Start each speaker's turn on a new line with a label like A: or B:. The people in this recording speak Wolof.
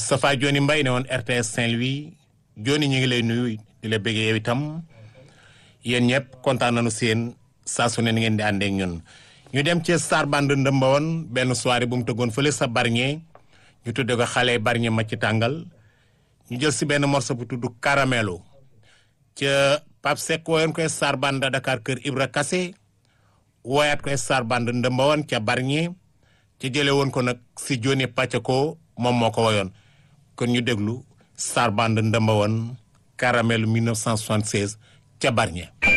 A: Moustapha Joni Mbaye ne woon RTS Saint-Louis Joni ñu ngi lay nuyu di la bëggee yow itam yéen ñëpp kontaan nañu seen saa su ne ni ngeen di àndeek ñun ñu dem ci Star Band ndëmba woon benn soirée bu mu tëggoon fële sa Bargny ñu tudde ko xale Bargny ma ci tàngal ñu jël si benn morceau bu tudd Caramelo ca Pape Seck wooyoon koy Star Band Dakar kër Ibra Kassé wooyaat koy Star Band ndëmba woon ca Bargny ci jële woon ko nag si Joni Pacheco moom moo ko woyoon kon ñu déglu Star Band ndëmba woon Caramelo 1976 ca Bargny